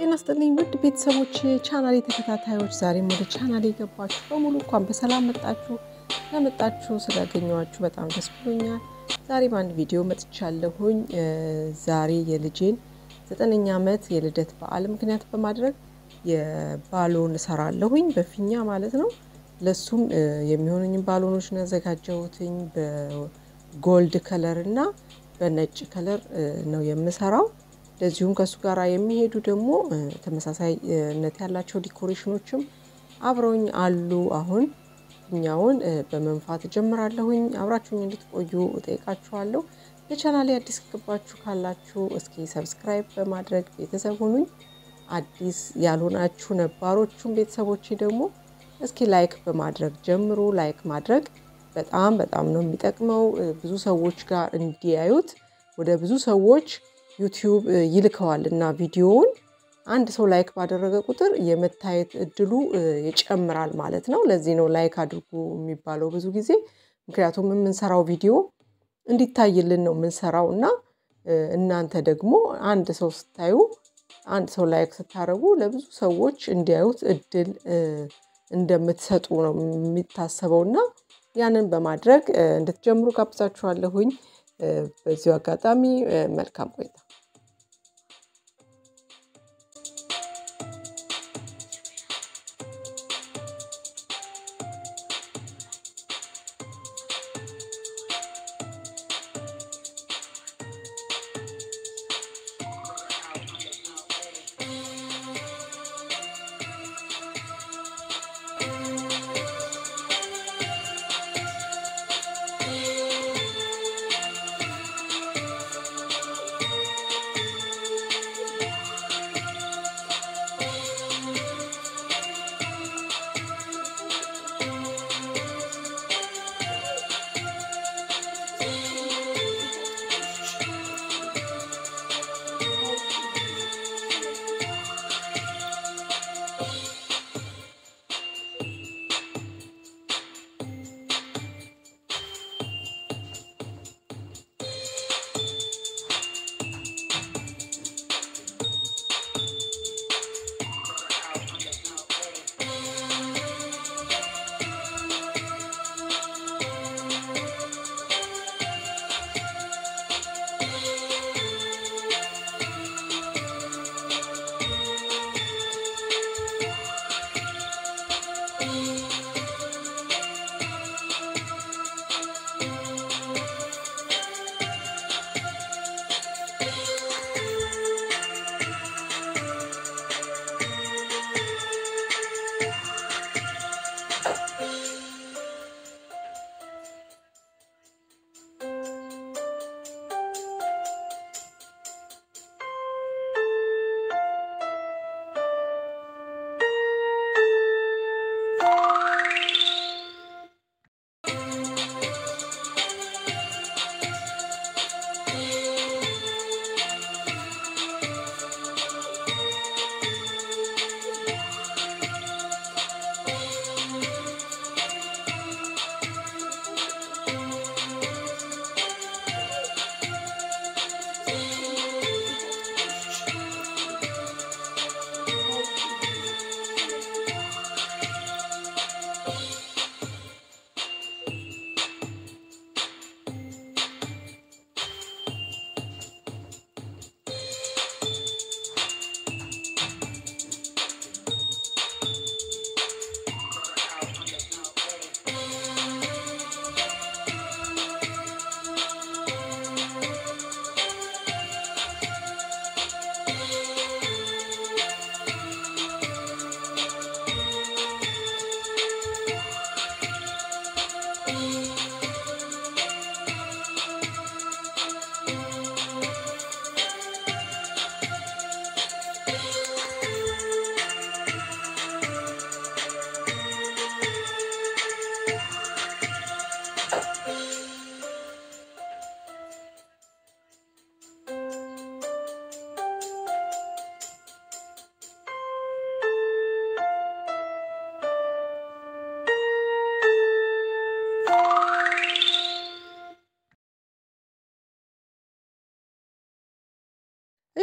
ጤና ይስጥልኝ ውድ ቤተሰቦች ቻናሌ ተከታታዮች፣ ዛሬም ወደ ቻናሌ የገባችሁ በሙሉ እንኳን በሰላም መጣችሁ። ለመጣችሁ ስላገኘኋችሁ በጣም ደስ ብሎኛል። ዛሬ በአንድ ቪዲዮ መጥቻለሁኝ። ዛሬ የልጄን ዘጠነኛ ዓመት የልደት በዓል ምክንያት በማድረግ የባሎን እሰራለሁኝ በፊኛ ማለት ነው። ለሱም የሚሆኑኝን ባሎኖች ነው ያዘጋጀሁትኝ። በጎልድ ከለር እና በነጭ ከለር ነው የምሰራው። እንደዚሁም ከእሱ ጋር የሚሄዱ ደግሞ ተመሳሳይነት ያላቸው ዲኮሬሽኖችም አብረውኝ አሉ። አሁን ፊኛውን በመንፋት እጀምራለሁኝ። አብራችሁኝ እንድትቆዩ እጠይቃችኋለሁ። ለቻናሌ አዲስ ገባችሁ ካላችሁ እስኪ ሰብስክራይብ በማድረግ ቤተሰብ ሁኑኝ። አዲስ ያልሆናችሁ ነባሮቹም ቤተሰቦች ደግሞ እስኪ ላይክ በማድረግ ጀምሩ። ላይክ ማድረግ በጣም በጣም ነው የሚጠቅመው። ብዙ ሰዎች ጋር እንዲያዩት ወደ ብዙ ሰዎች ዩቲዩብ ይልከዋል እና ቪዲዮውን አንድ ሰው ላይክ ባደረገ ቁጥር የመታየት እድሉ ይጨምራል ማለት ነው። ለዚህ ነው ላይክ አድርጉ የሚባለው ብዙ ጊዜ። ምክንያቱም የምንሰራው ቪዲዮ እንዲታይልን ነው የምንሰራው እና እናንተ ደግሞ አንድ ሰው ስታዩ አንድ ሰው ላይክ ስታደርጉ ለብዙ ሰዎች እንዲያዩት እድል እንደምትሰጡ ነው የሚታሰበው እና ያንን በማድረግ እንድትጀምሩ ጋብዛችኋለሁኝ። በዚሁ አጋጣሚ መልካም ቆይታ።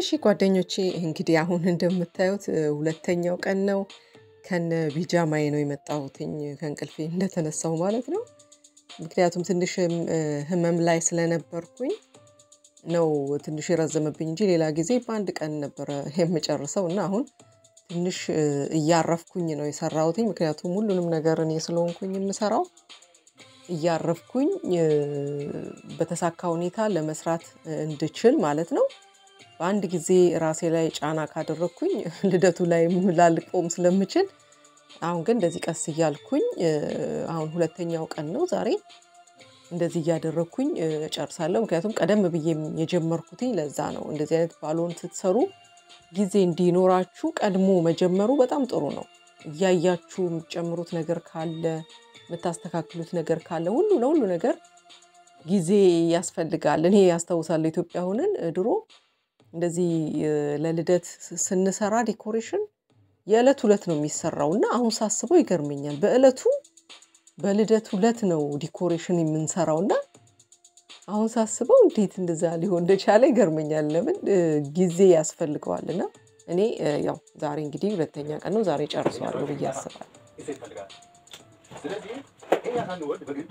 እሺ ጓደኞቼ እንግዲህ አሁን እንደምታዩት ሁለተኛው ቀን ነው። ከነ ቢጃማዬ ነው የመጣሁትኝ ከእንቅልፌ እንደተነሳሁ ማለት ነው። ምክንያቱም ትንሽ ህመም ላይ ስለነበርኩኝ ነው ትንሽ የረዘመብኝ እንጂ ሌላ ጊዜ በአንድ ቀን ነበረ የምጨርሰው እና አሁን ትንሽ እያረፍኩኝ ነው የሰራሁትኝ። ምክንያቱም ሁሉንም ነገር እኔ ስለሆንኩኝ የምሰራው እያረፍኩኝ በተሳካ ሁኔታ ለመስራት እንድችል ማለት ነው። በአንድ ጊዜ ራሴ ላይ ጫና ካደረግኩኝ ልደቱ ላይ ላልቆም ስለምችል አሁን ግን እንደዚህ ቀስ እያልኩኝ አሁን ሁለተኛው ቀን ነው ዛሬ እንደዚህ እያደረግኩኝ እጨርሳለሁ። ምክንያቱም ቀደም ብዬም የጀመርኩትኝ ለዛ ነው። እንደዚህ አይነት ባሎን ስትሰሩ ጊዜ እንዲኖራችሁ ቀድሞ መጀመሩ በጣም ጥሩ ነው። እያያችሁ የምትጨምሩት ነገር ካለ የምታስተካክሉት ነገር ካለ ሁሉ ለሁሉ ነገር ጊዜ ያስፈልጋል። እኔ ያስታውሳለሁ ኢትዮጵያ ሆነን ድሮ እንደዚህ ለልደት ስንሰራ ዲኮሬሽን የዕለት ሁለት ነው የሚሰራው እና አሁን ሳስበው ይገርመኛል። በዕለቱ በልደት ሁለት ነው ዲኮሬሽን የምንሰራው እና አሁን ሳስበው እንዴት እንደዛ ሊሆን እንደቻለ ይገርመኛል። ለምን ጊዜ ያስፈልገዋል እና እኔ ያው ዛሬ እንግዲህ ሁለተኛ ቀን ነው ዛሬ ጨርሰዋለሁ ብዬ አስባለሁ። ስለዚህ ይሄ ሳንወድ በግድ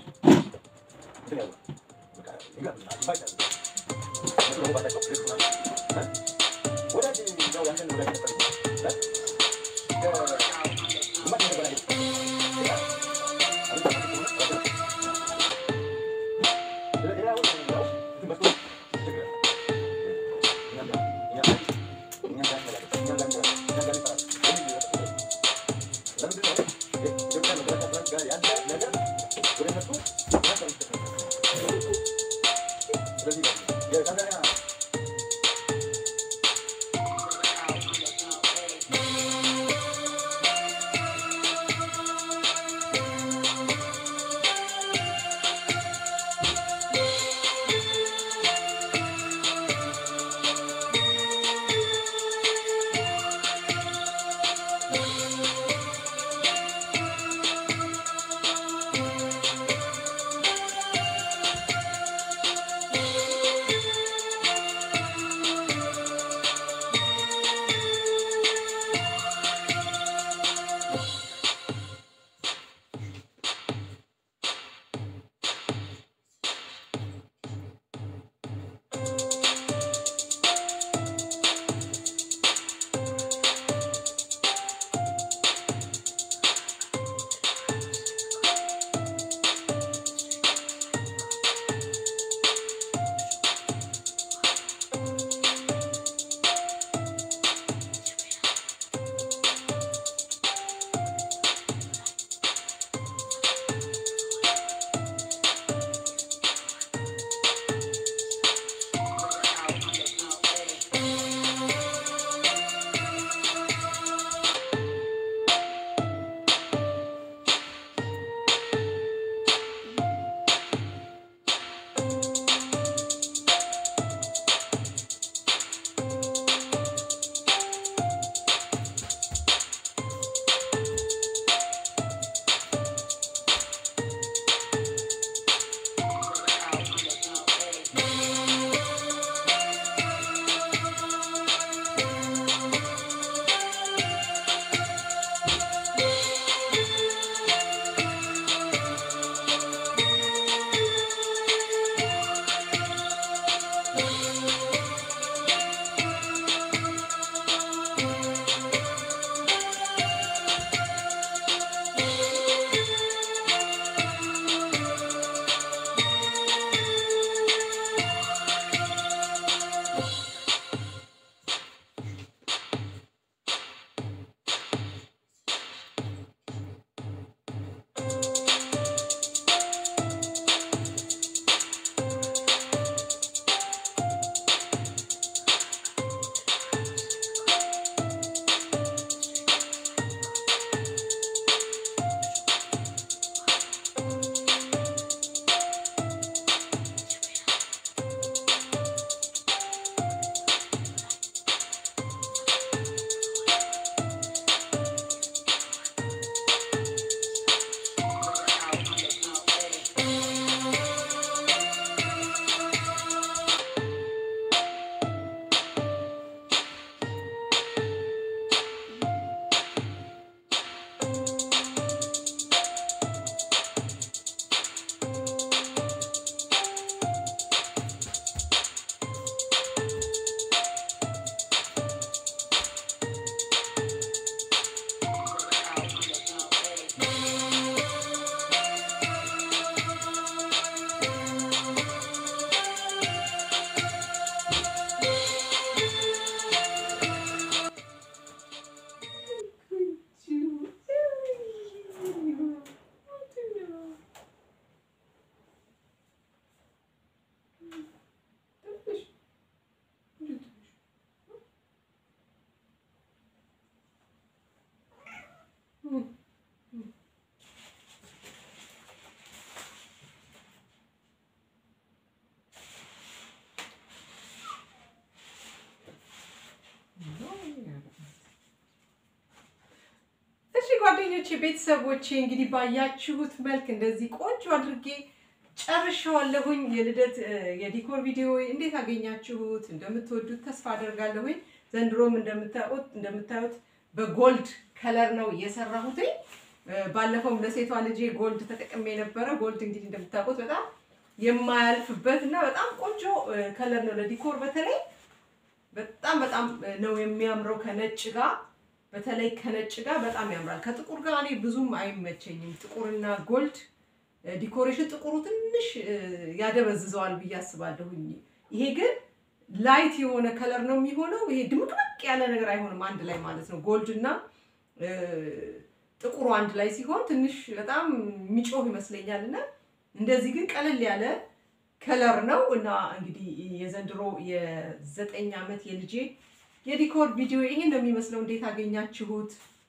ጓደኞቼ ቤተሰቦቼ እንግዲህ ባያችሁት መልክ እንደዚህ ቆንጆ አድርጌ ጨርሻዋለሁኝ። የልደት እ፣ የዲኮር ቪዲዮ እንዴት አገኛችሁት? እንደምትወዱት ተስፋ አደርጋለሁኝ። ዘንድሮም እንደምታዩት እንደምታዩት በጎልድ ከለር ነው የሰራሁትኝ። እ፣ ባለፈውም ለሴቷ ልጄ ጎልድ ተጠቅሜ ነበረ። ጎልድ እንግዲህ እንደምታውቁት በጣም የማያልፍበት እና በጣም ቆንጆ እ፣ ከለር ነው ለዲኮር በተለይ በጣም በጣም ነው የሚያምረው ከነጭ ጋር በተለይ ከነጭ ጋር በጣም ያምራል። ከጥቁር ጋር እኔ ብዙም አይመቸኝም። ጥቁርና ጎልድ እ፣ ዲኮሬሽን ጥቁሩ ትንሽ እ፣ ያደበዝዘዋል ብዬ አስባለሁኝ። ይሄ ግን ላይት የሆነ ከለር ነው የሚሆነው። ይሄ ድምቅምቅ ያለ ነገር አይሆንም አንድ ላይ ማለት ነው። ጎልድ እና እ፣ ጥቁሩ አንድ ላይ ሲሆን ትንሽ በጣም የሚጮህ ይመስለኛል እና እንደዚህ ግን ቀለል ያለ ከለር ነው እና እንግዲህ የዘንድሮ የዘጠኝ ዓመት የልጄ የዲኮር ቪዲዮ ይሄ ነው የሚመስለው። እንዴት አገኛችሁት?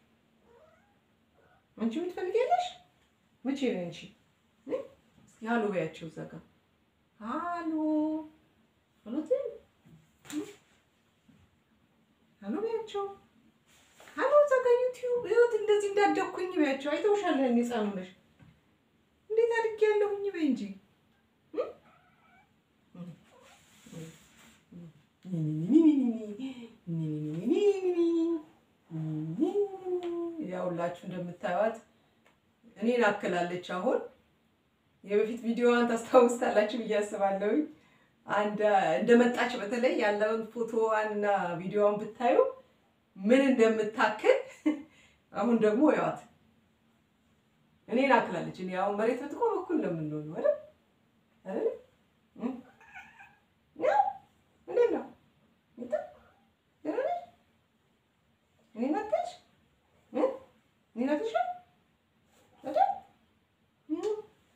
አንቺ ምን ትፈልጊያለሽ? መቼ ነው አንቺ? እ? እስኪ ሃሎ በያቸው እዛ ጋር ሃሎ ሃሎ ትይ እ? ሃሎ በያቸው ሃሎ እዛ ጋር ዩቲዩብ ይኸውት እንደዚህ እንዳደግኩኝ በያቸው። አይተውሻል እኔ ህፃኑ ነሽ እንዴት አድጌያለሁኝ በይ እንጂ ያውላችሁ እንደምታዩት እኔን አክላለች። አሁን የበፊት ቪዲዮዋን ታስታውስታላችሁ ብዬ አስባለሁኝ። አንድ እንደመጣች በተለይ ያለውን ፎቶዋን እና ቪዲዮዋን ብታዩ ምን እንደምታክል አሁን ደግሞ ያዋት እኔን አክላለች። እኔ አሁን መሬት ብትቆም እኩል ነው የምንሆነው አይደል አይደል? እ? ያው እንዴት ነው ይታ ደህና ነሽ? እኔን አክልሽ እ? እኔን አክልሻል አይደል? እ?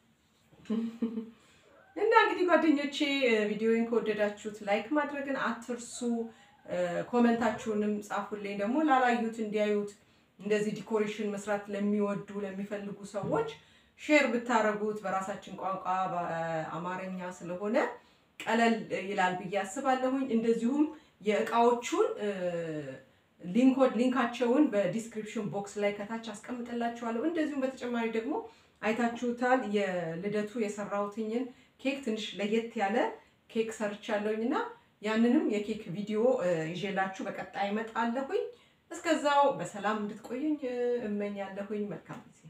እና እንግዲህ ጓደኞቼ ቪዲዮውን ከወደዳችሁት ላይክ ማድረግን አትርሱ። ኮመንታችሁንም ጻፉልኝ ደግሞ ላላዩት እንዲያዩት እንደዚህ ዲኮሬሽን መስራት ለሚወዱ ለሚፈልጉ ሰዎች ሼር ብታረጉት በራሳችን ቋንቋ በአማርኛ ስለሆነ ቀለል ይላል ብዬ አስባለሁኝ። እንደዚሁም የእቃዎቹን ሊንኮድ ሊንካቸውን በዲስክሪፕሽን ቦክስ ላይ ከታች አስቀምጥላችኋለሁ። እንደዚሁም በተጨማሪ ደግሞ አይታችሁታል የልደቱ የሰራሁትኝን ኬክ ትንሽ ለየት ያለ ኬክ ሰርቻለሁኝ እና ያንንም የኬክ ቪዲዮ ይዤላችሁ በቀጣይ እመጣለሁኝ። እስከዛው በሰላም እንድትቆዩኝ እመኛለሁኝ። መልካም ጊዜ።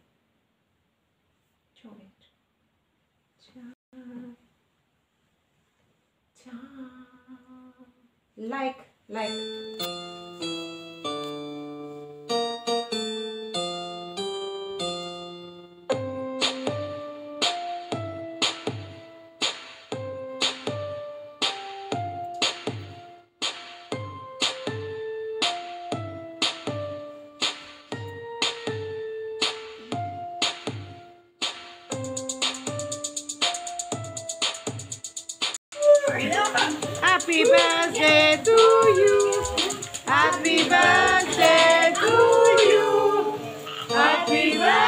ላይክ ላይክ Happy birthday to you. Happy birthday to you. Happy birthday.